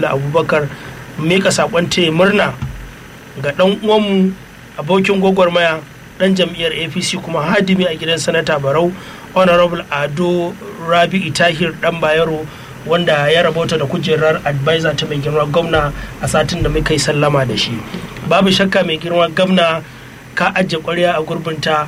abubakar mika sakon taya murna ga dan uwanmu abokin gwagwarmaya dan jam'iyyar apc kuma hadimi a gidan sanata barau honorable ado rabi tahir dan bayero wanda ya rabota da kujerar advisor ta mai girma gwamna a satin da muka yi sallama da shi babu shakka mai girma gwamna ka ajiye kwarya a gurbinta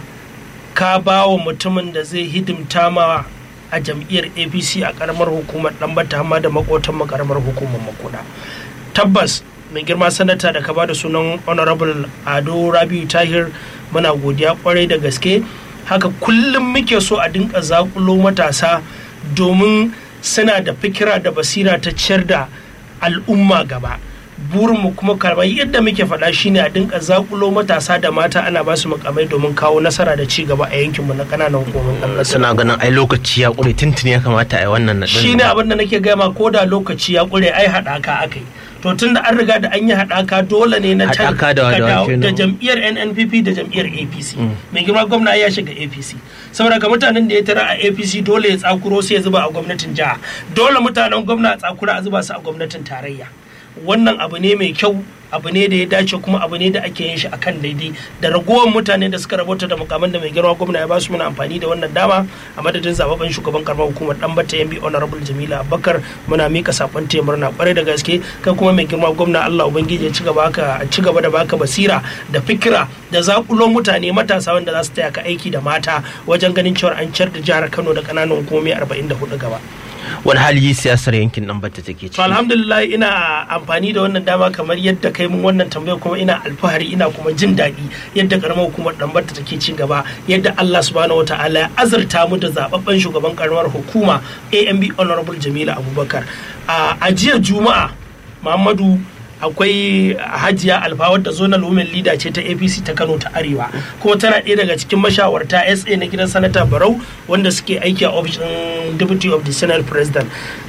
ka ba wa mutumin da zai hidimta ma a jam'iyyar apc a karamar hukumar ɗanbata hamma da makotan karamar hukumar makuda tabbas mai girma sanata da ka ba da sunan honorable ado rabiu tahir muna godiya kwarai da gaske haka kullum muke so a dinka zakulo matasa domin suna da fikira da basira ta ciyar da al'umma gaba burinmu kuma kamar yadda muke faɗa shine a dinka zakulo matasa da mata ana ba su mukamai domin kawo nasara da ci gaba a yankinmu na ƙananan hukumomin ƙasar suna ganin ai lokaci ya ƙure tuntuni ya kamata a yi wannan naɗin shine abin da nake gama ko da lokaci ya ƙure ai haɗaka aka yi to tun da an riga da an yi haɗaka dole ne na can Haɗaka da wa- da wa da kenan? jam'iyyar nnpp da jam'iyyar apc mai girma gwamna ya shiga apc saboda ga mutanen da ya tara a apc dole ya tsakuro sai ya zuba a gwamnatin jiha dole mutanen gwamna a tsakura a zuba su a gwamnatin tarayya wannan abu ne mai kyau abu ne da ya dace kuma abu ne da ake yin shi akan daidai da ragowar mutane da suka rabota da mukaman da mai girma gwamna ya basu muna amfani da wannan dama a madadin zababben shugaban karamar hukumar dan bata yambi honorable jamila abubakar muna mika sakon taya murna kwarai da gaske kai kuma mai girma gwamna allah ubangiji ya ci gaba ka ci gaba da baka basira da fikira da zakulo mutane matasa wanda za su taya ka aiki da mata wajen ganin cewa an ciyar da jihar kano da kananan hukumomi 44 gaba wani hali siyasar yankin nan bata take to ciki alhamdulillah ina amfani da wannan dama kamar yadda kai mun wannan tambaya kuma ina alfahari ina kuma jin daɗi yadda karamar hukumar ɗanbarta take ci gaba yadda Allah subhanahu wataala ya azurta mu da zababben shugaban karamar hukuma AMB Honorable Jamila Abubakar a jiya Juma'a Muhammadu akwai hajiya alfa wadda zonal women leader ce ta apc ta kano ta arewa kuma tana ɗaya daga cikin mashawarta sa na gidan sanata barau wanda suke aiki a ofishin deputy of the senate president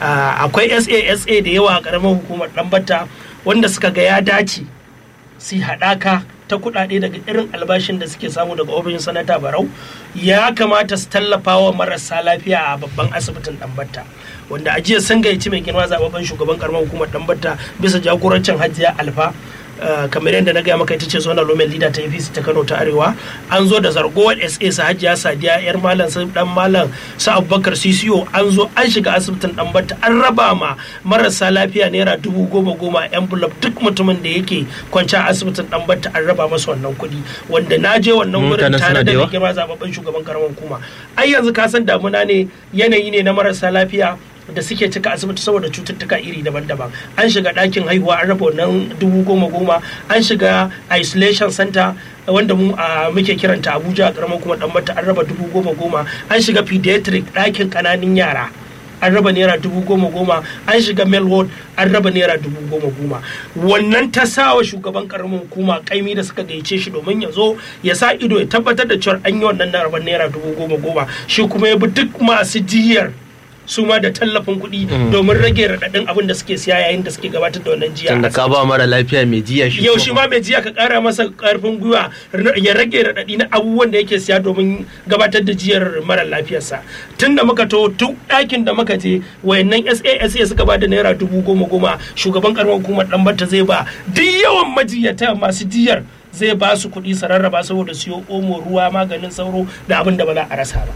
akwai sa sa da yawa a ƙaramin hukumar ɗanbata wanda suka ga ya dace su haɗaka ta kuɗaɗe daga irin albashin da suke samu daga ofishin sanata barau ya kamata su tallafa wa marasa lafiya a babban asibitin ɗanbata wanda a jiya sun gayyaci mai girma zababben shugaban karamar hukumar ɗanbata bisa jagorancin hajiya alfa kamar yadda na gaya maka ita ce zona lomen leader ta apc ta kano ta arewa an zo da zargowar sa sa hajiya sadiya yar malam sai dan malam sa abubakar cco an zo an shiga asibitin dan batta an raba ma marasa lafiya naira dubu goma goma envelope duk mutumin da yake kwanci a asibitin dan batta an raba masa wannan kuɗi wanda na je wannan wurin tare da mai girma zababben shugaban karamar hukuma ai yanzu ka san damuna ne yanayi ne na marasa lafiya da suke cika asibiti saboda cututtuka iri daban-daban an shiga ɗakin haihuwa an raba wannan dubu goma goma an shiga isolation center wanda mu a muke kiranta abuja karamar kuma dan mata an raba dubu goma goma an shiga pediatric ɗakin ƙananan yara an raba naira dubu goma goma an shiga mail ward an raba naira dubu goma goma wannan ta sa wa shugaban karamin hukuma kaimi da suka gayyace shi domin ya zo ya sa ido ya tabbatar da cewa an yi wannan naira dubu goma goma shi kuma ya bi duk masu jiyar su ma da tallafin kuɗi domin rage raɗaɗin abin da suke siya yayin da suke gabatar da wannan jiya. Tunda ka ba mara lafiya mai jiya shi. Yau shi ma mai jiya ka ƙara masa ƙarfin gwiwa ya rage raɗaɗi na abubuwan da yake siya domin gabatar da jiyar mara lafiyarsa. Tun da muka to duk ɗakin da muka je wayannan SASA suka ba da naira dubu goma goma shugaban ƙaramar hukumar ɗan bata zai ba duk yawan majiyata masu jiyar zai ba su kuɗi su rarraba saboda siyo omo ruwa maganin sauro da abin da ba za a rasa ba.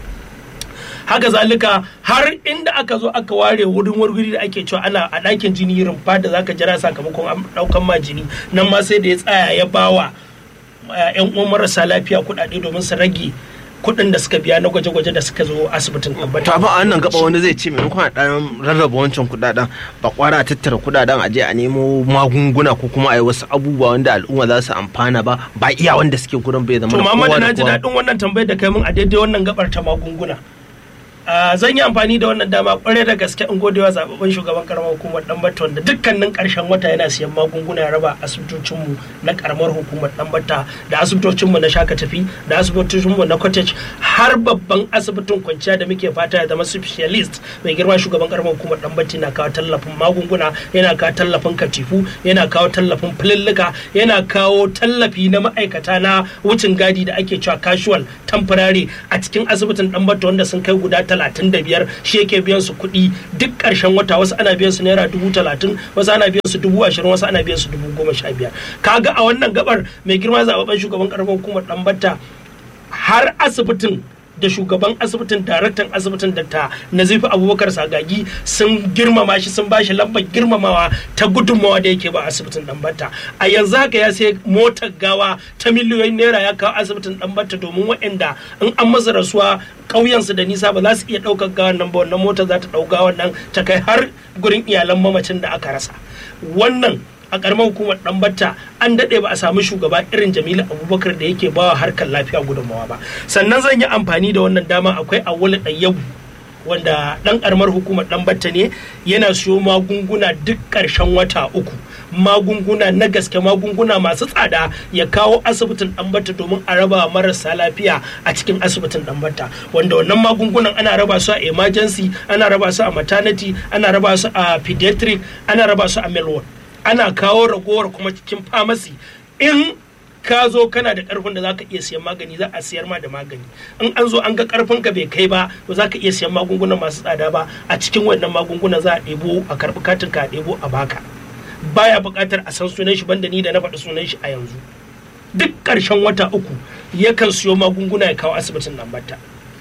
haka zalika har inda aka zo aka ware wurin wurguri da ake cewa ana a ɗakin jini rumfa da zaka jira sakamakon ɗaukan ma jini nan ma sai da ya tsaya ya bawa yan uwan marasa lafiya kuɗaɗe domin su rage kuɗin da suka biya na gwaje-gwaje da suka zo asibitin to amma a wannan gaba wani zai ce maimakon a ɗan rarraba wancan kuɗaɗen ba kwara a tattara kuɗaɗen a je a nemo magunguna ko kuma a yi wasu abubuwa wanda al'umma za su amfana ba ba iya wanda suke gurin bai zama to mamma na ji daɗin wannan tambayar da kai mun a daidai wannan gabar ta magunguna Uh, zan yi amfani da wannan dama kwarai da gaske in godewa zababben shugaban karamar hukumar dambata wanda dukkanin karshen wata yana siyan magunguna ya raba asibitocinmu na karamar hukumar dambata da asibitocinmu na shaka tafi da asibitocinmu na cottage har babban asibitin kwanciya da muke fata ya zama specialist mai girma shugaban karamar hukumar dambata yana kawo tallafin magunguna yana kawo tallafin katifu yana kawo tallafin filillika yana kawo tallafi na ma'aikata na wucin gadi da ake cewa casual temporary a cikin asibitin dambata wanda sun kai guda talatin da biyar shi yake biyan su kuɗi duk ƙarshen wata wasu ana biyan su naira dubu talatin wasu ana biyan su dubu ashirin wasu ana biyan su dubu goma sha biyar kaga a wannan gabar mai girma zababben shugaban karamar hukumar ɗanbata har asibitin da shugaban asibitin daraktan asibitin da ta nazifi abubakar sagagi sun girmama shi sun bashi lambar girmamawa ta gudunmawa da yake ba asibitin dambata a yanzu haka ya sai motar gawa ta miliyoyin naira ya kawo asibitin dambata domin waɗanda in an masa rasuwa ƙauyensu da nisa ba za su iya ɗaukar gawan nan ba wannan motar za ta ɗau gawan nan ta kai har gurin iyalan mamacin da aka rasa wannan a karamar hukumar ɗanbata an daɗe ba a samu shugaba irin jamilu abubakar da yake bawa harkar lafiya gudunmawa ba sannan zan yi amfani da wannan dama akwai awwal ɗayyabu wanda ɗan karamar hukumar ɗanbata ne yana siyo magunguna duk ƙarshen wata uku magunguna na gaske magunguna masu tsada ya kawo asibitin ɗanbata domin a raba marasa lafiya a cikin asibitin ɗanbata wanda wannan magungunan ana raba su a emergency ana raba su a maternity ana raba su a pediatric ana raba su a melwood ana kawo ragowar kuma cikin famasi in ka zo kana da karfin da za ka iya siyan magani za a siyar ma da magani in an zo an ga karfin ka bai kai ba to za ka iya siyan magunguna masu tsada ba a cikin wannan magunguna za a ɗebo a karɓi katin ka a ɗebo a baka baya buƙatar a san sunan shi banda ni da na faɗi sunan shi a yanzu duk ƙarshen wata uku yakan siyo magunguna ya kawo asibitin nan bata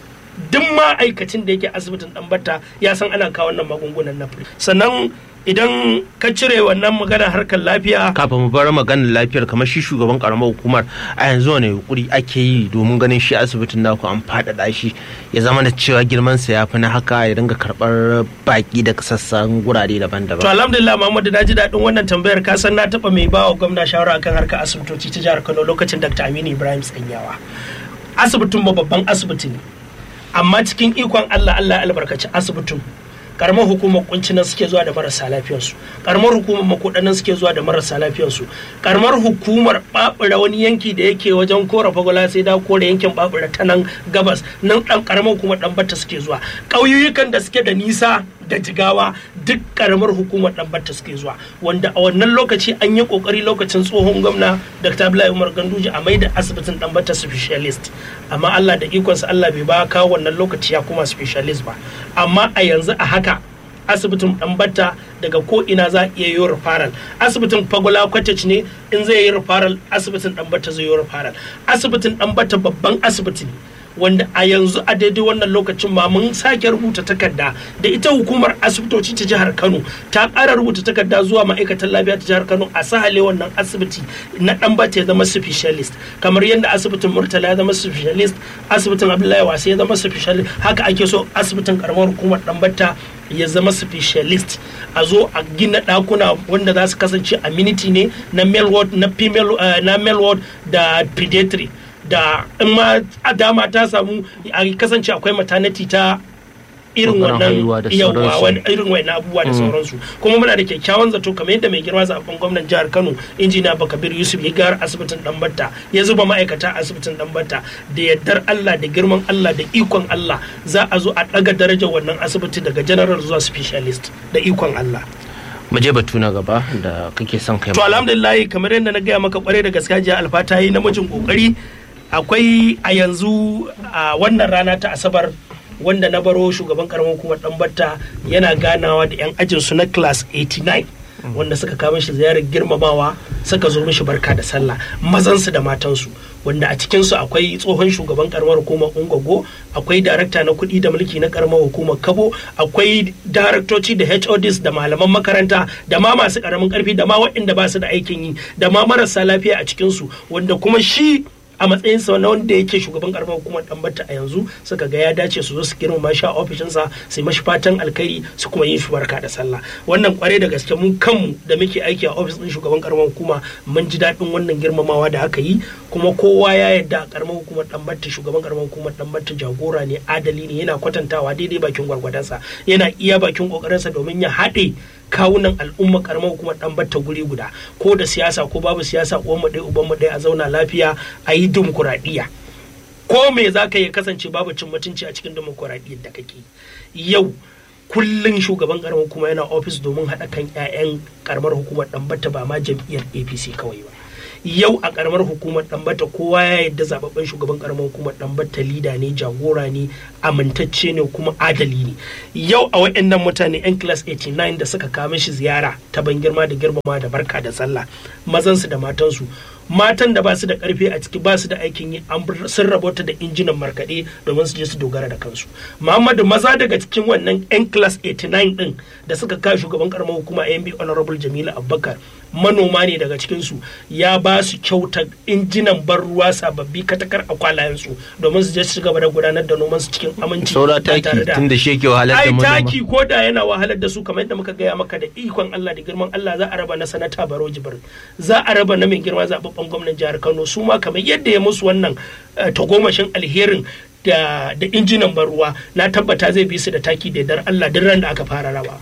duk ma'aikacin da yake asibitin dan batta ya san ana kawo wannan magungunan na free sannan idan ka cire wannan magana harkar lafiya kafin mu bar maganar lafiyar kamar shi shugaban karamar hukumar a yanzu wani yukuri ake yi domin ganin shi asibitin naku an faɗaɗa shi ya zama da cewa girman sa ya fi na haka ya dinga karɓar baki daga sassan gurare daban-daban to alhamdulillah Muhammadu na ji daɗin wannan tambayar ka san na taɓa mai bawa gwamna shawara akan harkar asibitoci ta jihar Kano lokacin Dr. Aminu Ibrahim Tsanyawa asibitin mu babban asibiti ne amma cikin ikon Allah Allah ya albarkaci asibitin karamar hukumar kuncinan suke zuwa da marasa lafiyarsu karamar hukumar makodanan suke zuwa da marasa lafiyarsu karamar hukumar babura wani yanki da yake wajen kora fagola sai da kore yankin babura ta nan gabas nan dan karamar hukumar dan batta suke zuwa ƙauyukan da suke da nisa da jigawa duk karamar hukumar dan batta suke zuwa wanda a wannan lokaci an yi kokari lokacin tsohon gwamna dr abdullahi umar ganduje a maida asibitin dan batta specialist amma allah da ikonsa allah bai ba kawo wannan lokaci ya kuma specialist ba amma a yanzu a haka asibitin dan batta daga ko ina za a iya yi referral asibitin fagola cottage ne in zai yi referral asibitin dan batta zai yi referral asibitin dan batta babban asibiti ne wanda a yanzu a daidai wannan lokacin ma mun sake rubuta takarda da ita hukumar asibitoci ta jihar kano ta ƙara rubuta takarda zuwa ma'aikatan lafiya ta jihar kano a sahale wannan asibiti na dan bata ya zama specialist kamar yadda asibitin murtala ya zama specialist asibitin abdullahi wasa ya zama specialist haka ake so asibitin karamar hukumar dan bata ya zama specialist a zo a gina ɗakuna wanda za su kasance amenity ne na male ward na female na male ward da pediatric da in ma a dama ta samu a kasance akwai maternity ta irin wannan yawa irin wannan abubuwa da sauransu kuma muna da kyakkyawan zato kamar yadda mai girma zaben gwamnan jihar Kano injiniya Bakabir Yusuf ya gara asibitin Dambatta ya zuba ma'aikata asibitin Dambatta da yardar Allah da girman Allah da ikon Allah za a zo a daga darajar wannan asibiti daga general zuwa specialist da ikon Allah mu je batu na gaba da kake son kai to alhamdulillah kamar yadda na gaya maka kware da gaskiya jiya alfata yi namijin kokari akwai a yanzu a wannan rana ta asabar wanda na baro shugaban karamar hukumar batta yana ganawa da 'yan ajinsu na class 89 wanda suka kawo shi ziyarar girmamawa suka zo mishi barka da sallah mazansu da matansu wanda a cikinsu akwai tsohon shugaban karamar hukumar ungogo akwai darakta na kuɗi da mulki na karamar hukumar kabo akwai daraktoci da hods da malaman makaranta da ma masu karamin karfi da ma waɗanda ba su da aikin yi da ma marasa lafiya a cikinsu wanda kuma shi a matsayinsa na wanda yake shugaban karamar hukumar dambata a yanzu suka ga ya dace su zo su girmama shi a ofishinsa su mashi fatan alkhairi su kuma yin shi barka da sallah wannan kware da gaske mun kanmu da muke aiki a ofis din shugaban karamar hukuma mun ji daɗin wannan girmamawa da aka yi kuma kowa ya yarda a karamar hukumar dambata shugaban karamar hukumar dambata jagora ne adali ne yana kwatantawa daidai bakin gwargwadonsa yana iya bakin kokarinsa domin ya haɗe kawunan al'umma karamar hukumar dan batta guri guda ko da siyasa ko babu siyasa uwan mu ɗaya uban mu ɗaya a zauna lafiya a yi dimokuraɗiyya ko me za ka yi kasance babu cin mutunci a cikin dimokuraɗiyyar da kake yau kullum shugaban karamar hukuma yana ofis domin haɗa kan 'ya'yan karamar hukumar dan batta ba ma jam'iyyar apc kawai ba yau a karamar hukumar dambata kowa ya yadda zababben shugaban karamar hukumar dambata lida ne jagora ne amintacce ne kuma adali ne yau a waɗannan mutane yan class 89 da suka kama shi ziyara ta ban girma da girmama da barka da sallah mazansu da matansu matan da ba su da karfi a ciki ba su da aikin yi sun rabota da injinan markaɗe domin su je su dogara da kansu muhammadu maza daga cikin wannan yan class 89 din da suka kawo shugaban karamar hukuma amb honorable jamilu abubakar manoma ne daga cikinsu ya ba su kyautar injinan ban ruwa sababbi katakar a kwalayensu domin su je su gaba da gudanar da noman su cikin aminci saura taki tun da shi yake wahalar da ai manoma taki ko da yana wahalar da su kamar yadda muka gaya maka da ikon Allah da girman Allah za a raba na sanata Baro Jibir za a raba na mai girma zababben gwamnan jihar Kano su ma kamar yadda ya musu wannan eh, tagomashin alherin da da injinan ban ruwa na tabbata zai bi su da taki da dar Allah duk ran da aka fara rabawa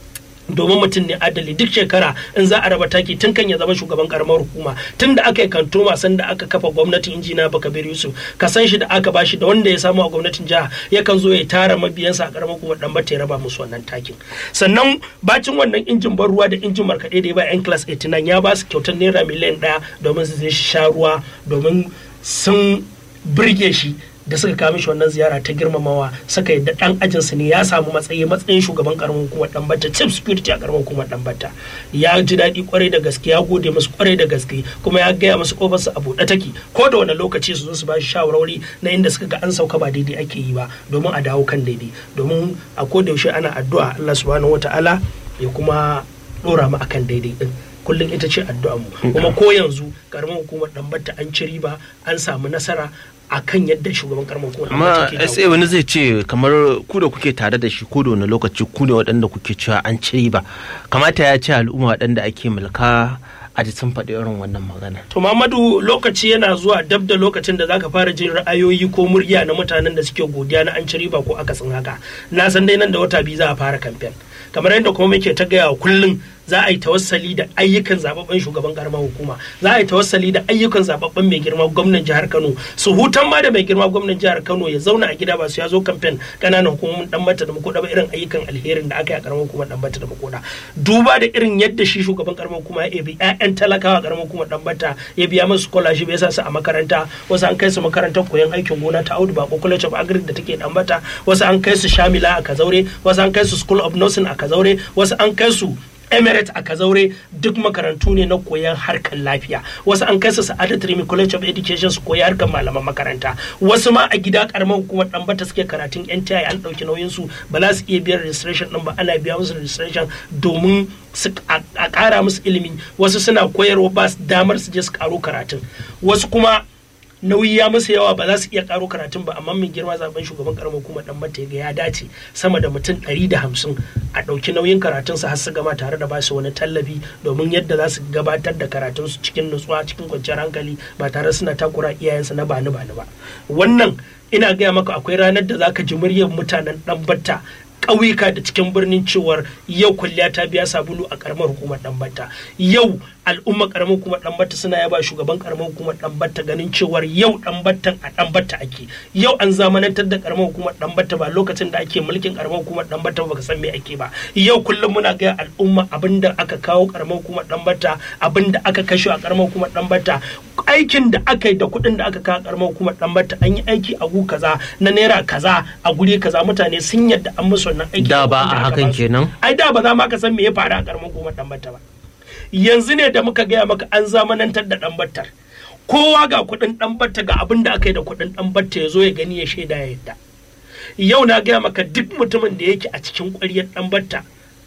domin mutum ne adali duk shekara in za a raba taki tun kan ya zama shugaban karamar hukuma tun da aka yi kanto masan da aka kafa gwamnatin injina bakabir yusuf ka san shi da aka bashi da wanda ya samu a gwamnatin jiha yakan zo ya tara mabiyansa a karamar hukumar dan bata ya raba musu wannan takin sannan bacin wannan injin ban ruwa da injin markaɗe da ya ba yan class 89 ya ba su kyautar naira miliyan ɗaya domin su je shi sha ruwa domin sun birge shi da suka kawo mishi wannan ziyara ta girmamawa suka yadda dan ajinsu ne ya samu matsayi matsayin shugaban karamin hukumar dambata chief security a karamin hukumar dambata ya ji daɗi kwarai da gaske ya gode musu kwarai da gaske kuma ya gaya musu kofarsu a buɗe take ko da wani lokaci su zo su ba shi shawarwari na inda suka ga an sauka ba daidai ake yi ba domin a dawo kan daidai domin a ko da yaushe ana addu'a Allah subhanahu wataala ya kuma dora mu akan daidai din kullum ita ce addu'ar mu kuma ko yanzu karamin hukumar dambata an ci riba an samu nasara akan yadda shugaban karamar hukumar amma dambata ke sa wani zai ce kamar ku da kuke tare da shi ko da wani lokaci ku ne waɗanda kuke cewa an ci riba kamata ya ce al'umma waɗanda ake mulka a ji sun faɗi irin wannan magana To Mamadu lokaci yana zuwa dab da lokacin da zaka fara jin ra'ayoyi ko murya na mutanen da suke godiya na an ci riba ko akasin haka. Na san dai nan da wata biyu za a fara kamfen. Kamar yadda kuma muke ta gaya wa kullum za a yi tawassali da ayyukan zababben shugaban karamar hukuma za a yi tawassali da ayyukan zababben mai girma gwamnan jihar Kano su hutan ma da mai girma gwamnan jihar Kano ya zauna a gida ba su ya zo kamfen kananan hukumomin dan mata da makoda ba irin ayyukan alherin da aka yi a karamar hukumar dan mata da makoda duba da irin yadda shi shugaban karamar hukuma ya bi ƴaƴan talakawa a karamar hukumar dan mata ya biya musu scholarship ya sa su a makaranta wasu an kai su makarantar koyon aikin gona ta Audu Bako College of Agric da take dan mata wasu an kai su Shamila a Kazaure wasu an kai su School of Nursing a Kazaure wasu an kai su Emirates a Kazaure duk makarantu ne na koyon harkar lafiya wasu an kai su Sa'adat Rimi College of Education su koyi harkar malaman makaranta wasu ma a gida karamar hukumar dan bata suke karatun NTI an dauki nauyin su ba za su iya biyan registration din ba ana biya musu registration domin su a kara musu ilimi wasu suna koyarwa ba su damar su je su karo karatun wasu kuma nauyi ya musu yawa ba za su iya karo karatun ba amma mai girma zaben shugaban karamar hukumar dan mata ga ya dace sama da mutum 150 a ɗauki nauyin karatun su har su gama tare da basu wani tallafi domin yadda za su gabatar da karatun su cikin nutsuwa cikin kwanciyar hankali ba tare suna takura iyayensu na bani bani ba wannan ina gaya maka akwai ranar da zaka ji muryar mutanen dan batta ƙauyuka da cikin birnin cewar yau kwalliya ta biya sabulu a karamar hukumar ɗanbata yau al'umma karamar hukumar ɗanbata suna yaba shugaban karamar hukumar ɗanbata ganin cewar yau ɗanbatan a ɗanbata ake yau an zamanantar da karamar hukumar ɗanbata ba lokacin da ake mulkin karamar hukumar ɗanbata ba ka san me ake ba yau kullum muna ga al'umma abinda aka kawo karamar hukumar ɗanbata abinda aka kashe a karamar hukumar ɗanbata aikin da aka yi da kuɗin da aka kawo karamar hukumar ɗanbata an yi aiki a gu kaza na naira kaza a guri kaza mutane sun yadda an musu wannan aiki da ba a hakan kenan ai da ba za ma ka san me ya faru a karamar hukumar ɗanbata ba yanzu ne da muka gaya maka an zamanantar da ɗanbatar kowa ga kuɗin ɗanbata ga abin da aka yi da kuɗin ɗanbata ya zo ya gani ya shaida ya yadda yau na gaya maka duk mutumin da yake a cikin ƙwaryar ɗanbata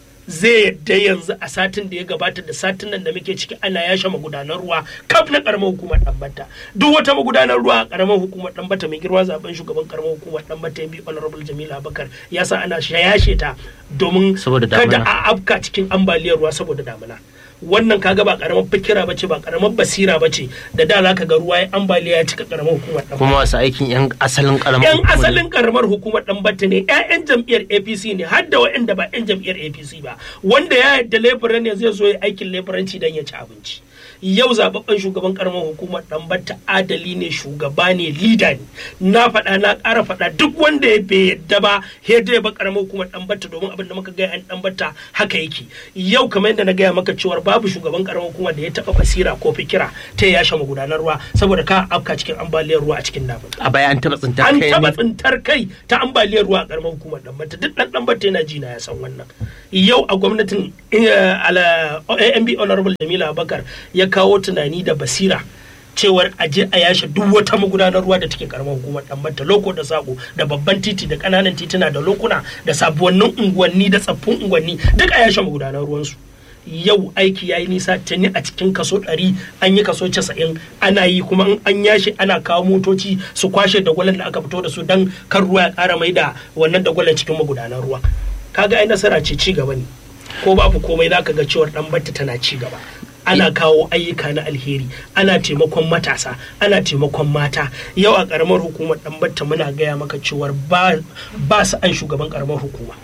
zai yadda yanzu a satin da ya gabata da satin nan da muke ciki ana yashe magudanar ruwa kaf na karamar hukumar ɗanbata duk wata magudanar ruwa a karamar hukumar ɗanbata mai girma zaben shugaban karamar hukumar ɗanbata ya bi honorable jamila abakar ya sa ana yashe ta domin kada a afka cikin ambaliyar ruwa saboda damina wannan kaga ba karamar fikira bace ba karamar basira bace da da zaka ga ruwa ya ambaliya ya cika karamar hukumar dan kuma wasu aikin yan asalin karamar yan asalin karamar hukumar dan batta ne ƴaƴan jam'iyyar APC ne har da waɗanda ba ƴan jam'iyyar APC ba ba wanda ya yadda leburan ne zai zo ya aikin leburanci don ya ci abinci yau zababben shugaban karamar hukumar ɗanbata adali ne shugaba ne lida ne na faɗa na ƙara faɗa duk wanda ya bai yadda ba yadda ya ba karamar hukumar ɗanbata domin abin da muka gaya an ɗanbata haka yake yau kamar yadda na gaya maka cewar babu shugaban karamar hukumar da ya taɓa basira ko fikira ta ya yashe magudanar ruwa saboda ka afka cikin ambaliyar ruwa a cikin namun a baya an taɓa tsintar an kai taɓa ne tsintar kai ta ambaliyar ruwa a karamar hukumar ɗanbata duk ɗan ɗanbata yana ji na ya san wannan yau a gwamnatin eh, ala AMB honorable Jamila Abubakar ya kawo tunani da basira cewar a je a yashe duk wata magudanar ruwa da take karamar hukumar ɗanbata loko da sako da babban titi da ƙananan tituna da lokuna da sabuwannin unguwanni da tsaffin unguwanni duk a yashe magudanar ruwansu yau aiki ya yi nisa tuni a cikin kaso 100 an yi kaso 90 ana yi kuma in an yashi ana kawo motoci su kwashe dagwalon da aka fito da su don kan ruwa ya kara mai da wannan dagwalon cikin magudanar ruwa kaga ai nasara ce ci gaba ne ko babu komai za ka ga cewar dan batta tana ci gaba ana kawo ayyuka na alheri ana taimakon matasa ana taimakon mata yau a karamar hukumar dan batta muna gaya maka cewar ba ba su an shugaban karamar hukuma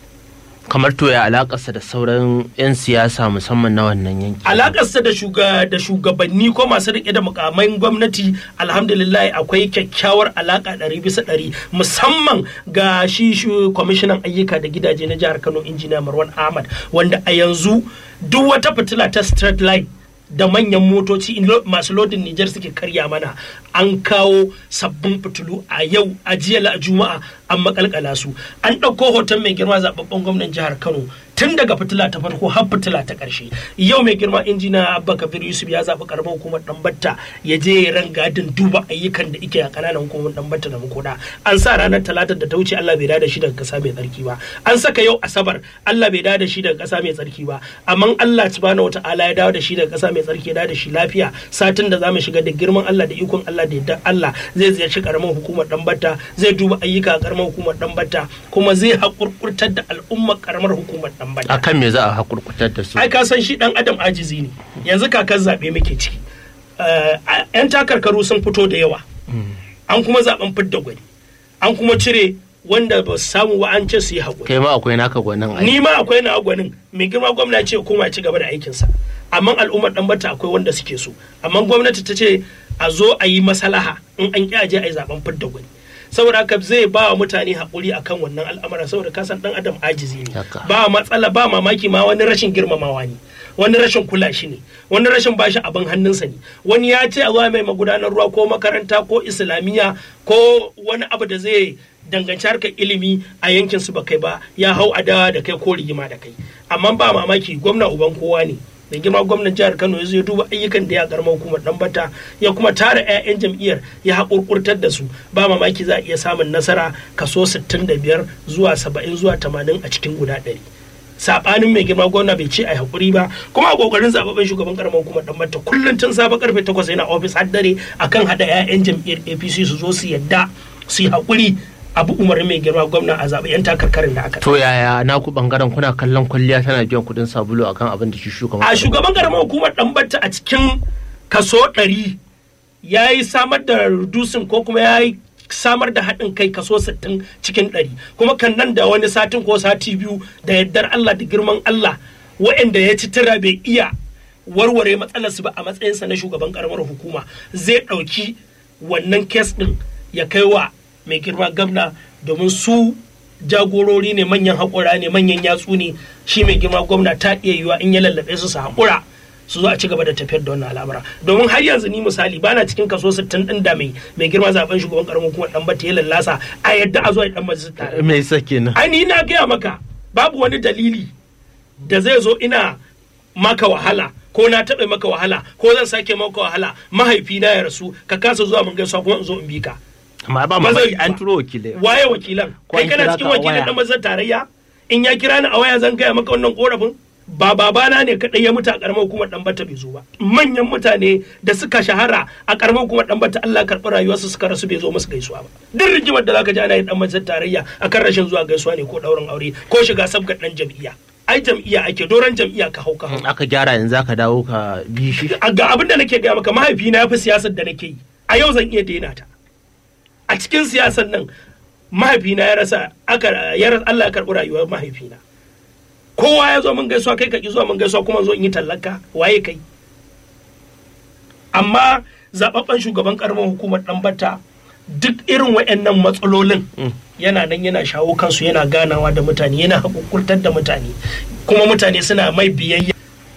kamar to ya alakarsa da sauran 'yan siyasa musamman na wannan yanki alakarsa da shuga da shugabanni ko masu rike da mukamai gwamnati alhamdulillah akwai kyakkyawar alaka ɗari bisa ɗari musamman ga shi shu- kwamishinan ayyuka da gidaje na jihar kano injiniya marwan ahmad wanda a yanzu duk wata fitila ta street light da manyan motoci in lo- masu lodin Nijar suke karya mana an kawo sabbin fitilu a yau a jiya la- juma'a an makalkala su an ɗauko hoton mai girma zababben gwamnan jihar Kano tun daga fitila ta farko har fitila ta ƙarshe yau mai girma injina Abba Kabir Yusuf ya zaɓi karamar hukumar Dambatta ya je ya rangadin duba ayyukan da ike a ƙananan hukumar Dambatta da Makoda an sa ranar talatar da ta wuce Allah bai da shi daga ƙasa mai tsarki ba an saka yau asabar Allah bai da shi daga ƙasa mai tsarki ba amma Allah subhanahu wataala ya dawo da shi daga ƙasa mai tsarki ya dawo da shi lafiya satin da zamu shiga da girman Allah da ikon Allah da yadda Allah zai ziyarci karamar hukumar Dambatta zai duba ayyuka a karamar hukumar Dambatta kuma zai haƙurƙurtar da al'ummar karamar hukumar Dambatta akan me za a hakurkutar da su ai ka san shi dan adam ajizi ne yanzu kakan zaɓe muke ciki Eh, a- yan takarkaru sun fito da yawa an kuma zaben fidda gwani an kuma cire wanda ba su samu wa an ce su yi haƙuri kai ma akwai naka gwanin ai ni ma akwai na gwanin mai girma gwamna ya ce ya koma ya ci gaba da aikinsa amma al'ummar dan bata akwai wanda suke so amma gwamnati ta ce a zo a yi masalaha in an ƙi aje a yi zaben fidda gwani saboda haka zai ba wa mutane haƙuri akan wannan al'amura saboda kasan dan adam ajizi ne Haka. ba matsala ba mamaki ma wani rashin girmamawa ne wani rashin kula shi ne wani rashin bashi abin hannunsa ne wani ya ce a zuwa mai magudanar ruwa ko makaranta ko islamiyya ko wani abu da zai danganci harkar ilimi a yankin su ba kai ba ya hau adawa da kai ko rigima da kai amma ba mamaki gwamna uban kowa ne da girma gwamnan jihar kano ya zo ya duba ayyukan da ya karma hukumar dambata ya kuma tara 'ya'yan jam'iyyar ya haƙurƙurtar da su ba mamaki za a iya samun nasara kaso 65 zuwa 70 zuwa 80 a cikin guda 100 sabanin mai girma gwamna bai ce a hakuri ba kuma a kokarin zababben shugaban karamar hukumar dan mata kullum tun safe karfe 8 yana ofis har dare akan hada 'ya'yan jam'iyyar APC su zo su yadda su yi hakuri abu umarni mai girma gwamna a zaɓe 'yan takarkarin da aka to yaya naku bangaren kuna kallon kwalliya tana biyan kudin sabulu akan abin da shi shugaban a shugaban karamar hukumar ɗanbata a cikin kaso ɗari ya yi samar da reducing ko kuma ya yi samar da haɗin kai kaso 60 cikin ɗari kuma kan nan da wani satin ko sati biyu da yardar Allah da girman Allah wa'anda ya ci tira bai iya warware matsalarsu ba a matsayinsa na shugaban karamar hukuma zai ɗauki wannan kes ɗin ya kai wa mai girma gamna domin su jagorori ne manyan haƙura ne manyan yatsu ne shi mai girma gwamna ta iya yiwa in ya lallaɓe su su haƙura su zo a ci gaba da tafiyar da wannan al'amura domin har yanzu ni misali bana cikin kaso 60 din da mai mai girma zaben shugaban karamin kuma dan bata ya lallasa a yadda a zo a dan majalisar tare me yasa kenan ai ni na gaya maka babu wani dalili da zai zo ina maka wahala ko na taɓa maka wahala ko zan sake maka wahala mahaifina ya rasu ka kasa zuwa mun gaisuwa kuma in zo in bi ka amma ba Ba mamaki zai yi an ba. turo wakilai waye wakilan Ko kai an kana kira cikin ka a wakilin waya? dan majalisar tarayya in ya kira ni a waya zan gaya maka wannan korafin ba babana ne kadai ya mutu a karamar hukumar dan bata bai zo ba manyan mutane da suka shahara a karamar hukumar dan bata Allah karɓi rayuwarsu suka rasu bai zo musu gaisuwa ba duk rigimar da zaka ji ana yin dan majalisar tarayya akan rashin zuwa gaisuwa ne ko daurin aure ko shiga sabgar dan jam'iyya ai jam'iyya ake doron jam'iyya ka hau ka hau in aka gyara yanzu aka dawo ka bi shi A ga abin da nake gaya maka mahaifina ya fi siyasar da nake yi a yau zan iya daina ta a cikin siyasar nan mahaifina ya rasa aka ya rasa Allah ya karɓi rayuwar mahaifina kowa ya zo mun gaisuwa kai ka ki zuwa mun gaisuwa kuma zo in yi tallaka waye kai amma zababben shugaban karamar hukumar ɗanbata duk irin waɗannan matsalolin yana nan yana shawo kansu yana ganawa da mutane yana haƙurƙurtar da mutane kuma mutane suna mai biyayya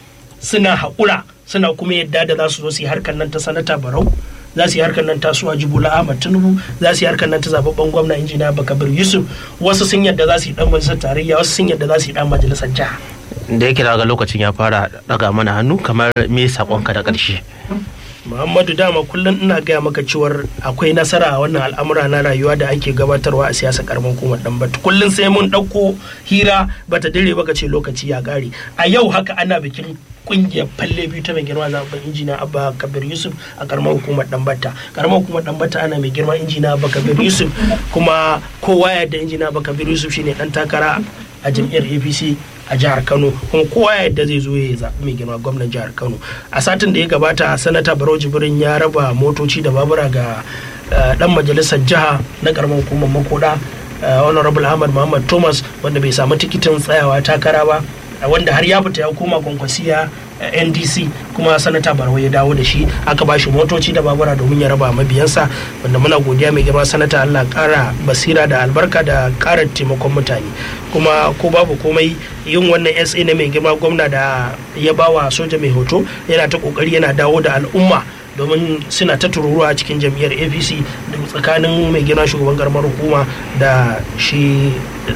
suna haƙura suna kuma yadda da za su zo su yi harkar nan ta sanata barau za su yi harkar nan ta suwa jibula ahmad tinubu za su yi harkar nan ta zababben gwamna injiniya bakabir yusuf wasu sun yadda za su yi dan majalisar tarayya wasu sun yadda za su yi dan majalisar jiha da yake daga lokacin ya fara daga mana hannu kamar me sakonka da ƙarshe muhammadu dama kullum ina gaya maka cewar akwai nasara a wannan al'amura na rayuwa da ake gabatarwa a siyasa karamin hukumar dan bata kullum sai mun ɗauko hira bata dire baka ce lokaci ya ƙare a yau haka ana bikin kungiyar falle biyu ta mai girma zaben injiniya abba kabir yusuf a karamar hukumar dambata karamar hukumar dambata ana mai girma injiniya abba kabir yusuf kuma kowa ya da injiniya abba kabir yusuf shine dan takara a jam'iyyar apc a jihar kano kuma kowa yadda zai zo ya zaɓi mai girma gwamnan jihar kano a satin da ya gabata sanata barau jibrin ya raba motoci da babura ga dan majalisar jiha na karamar hukumar makoda honorable ahmad muhammad thomas wanda bai samu tikitin tsayawa takara ba wanda har ya fita ya koma kwankwasiya ndc kuma sanata barwa ya dawo da shi aka ba shi motoci da babura domin ya raba mabiyansa wanda muna godiya mai girma sanata allah kara basira da albarka da kara taimakon mutane kuma ko babu komai yin wannan sa na mai girma gwamna da ya bawa soja mai hoto yana ta kokari yana dawo da al'umma domin suna ta tururuwa a cikin jam'iyyar apc tsakanin mai gina shugaban karamar hukuma da shi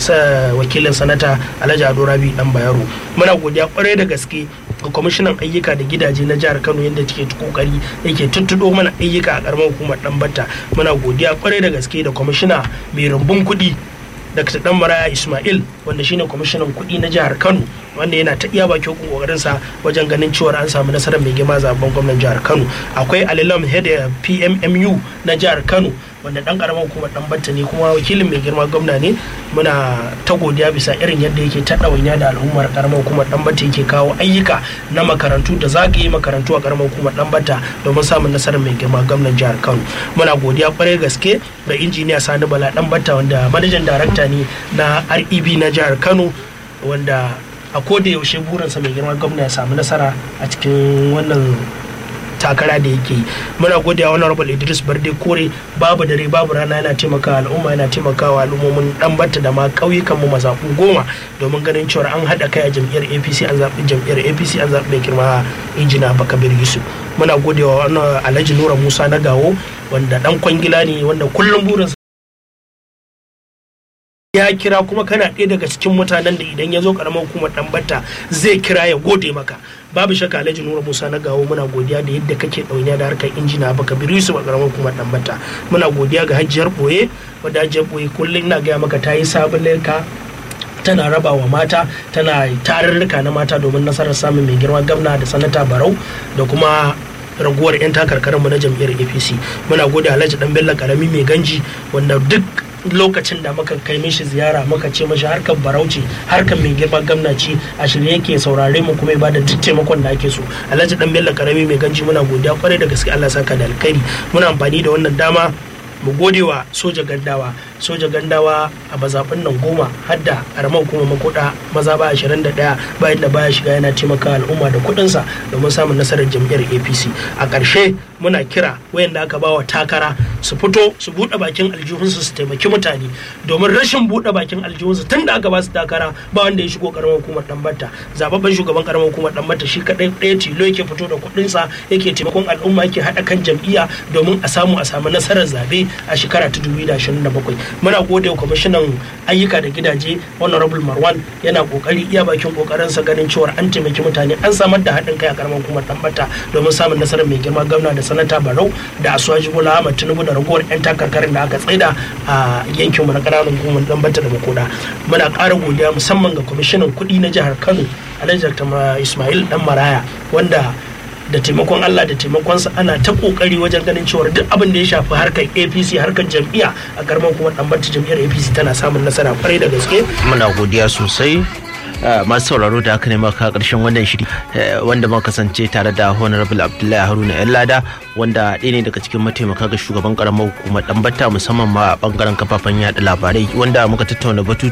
wakilin sanata alhaji ado rabi dan bayero muna godiya kwarai da gaske ga kwamishinan ayyuka da gidaje na jihar kano yadda take kokari yake tuttudo mana ayyuka a karamar hukumar dan batta muna godiya kwarai da gaske da kwamishina mai rumbun kuɗi Dr. Dan Maraya Ismail wanda shine kwamishinan kuɗi na jihar Kano wanda yana ta iya bakin kokarin sa wajen ganin cewa an samu nasarar mai girma zaben gwamnan jihar Kano akwai Alilam Head PMMU na jihar Kano wanda dan karamar hukumar dan batta ne kuma wakilin mai girma gwamna ne muna ta godiya bisa irin yadda yake ta ɗawainiya da al'ummar karamar hukumar dan batta yake kawo ayyuka na makarantu da zagaye makarantu a karamar hukumar dan batta domin samun nasarar mai girma gwamnan jihar Kano muna godiya kwarai gaske da injiniya Sani Bala dan batta wanda manajan darakta ne na REB na jihar Kano wanda a koda yaushe burinsa mai girma gwamna ya samu nasara a cikin wannan takara da yake yi muna godiya wani rabal idris barde kore babu dare babu rana yana taimakawa al'umma yana taimakawa al'ummomin dan batta da ma ƙauyukan mu mazaɓu goma domin ganin cewa an haɗa kai a jam'iyyar apc an zaɓi jam'iyyar apc an zaɓi mai girma injina bakabir yusuf muna godewa wani alhaji nura musa na gawo wanda dan kwangila ne wanda kullum burinsa ya kira kuma kana ɗaya daga cikin mutanen da idan ya zo karamar hukumar ɗanbata zai kira ya gode maka babu shakka alhaji nura musa na gawo muna godiya da yadda kake ɗauniya da harkar injina baka biri su a karamar hukumar ɗanbata muna godiya ga hajjiyar ɓoye wadda hajjiyar ɓoye kullum na gaya maka ta yi sabon leka tana raba wa mata tana tarurruka na mata domin nasarar samun mai girma gamna da sanata barau da kuma raguwar 'yan takarkarinmu na jam'iyyar apc muna gode alhaji dan bello karami mai ganji wanda duk lokacin da muka kai mishi ziyara muka ce mashi harkar barauci harkar mai girma gamnaci a shirye yake saurare mu kuma ya bada duk taimakon da ake so alhaji dan bello karami mai ganji muna godiya kwarai da gaske Allah saka da alkhairi muna amfani da wannan dama mu gode wa soja gandawa soja gandawa a mazaɓin nan goma hadda karamar kuma makoda maza ba 21 bayan da baya shiga yana taimaka al'umma da kuɗinsa domin samun nasarar jam'iyyar apc a ƙarshe muna kira wayanda aka bawa takara su fito su buɗe bakin aljihunsu su taimaki mutane domin rashin buɗe bakin aljihunsu tun da aka ba su takara ba wanda ya shigo karamar hukumar ɗanbata zababben shugaban karamar hukumar ɗanbata shi kaɗai ɗaya tilo yake fito da kuɗinsa yake taimakon al'umma yake haɗa kan jam'iyya domin a samu a samu nasarar zaɓe a shekara ta 2027 muna gode wa kwamishinan ayyuka da gidaje honorable marwan yana kokari iya bakin kokarinsa ganin cewa an taimaki mutane an samar da haɗin kai a karamar hukumar ɗanbata domin samun nasarar mai girma gwamna da sanata barau da asuwaji bola ahmad tinubu da ragowar yan takarkarin da aka tsaida a yankin mu na ƙananan hukumar ɗanbata da makoda muna ƙara godiya musamman ga kwamishinan kuɗi na jihar kano alhaji dr ismail dan maraya wanda da taimakon Allah da taimakonsa ana ta kokari wajen ganin cewa duk abin da ya shafi harkar APC harkar jam'iyya a garman kuma dan jam'iyyar APC tana samun nasara kwarai da gaske muna godiya sosai masu sauraro da aka nema ka karshen wannan shiri wanda muka kasance tare da honorable abdullahi haruna yan lada wanda ɗaya ne daga cikin mataimaka ga shugaban karamar hukumar ɗanbata musamman ma a bangaren kafafen yada labarai wanda muka tattauna batu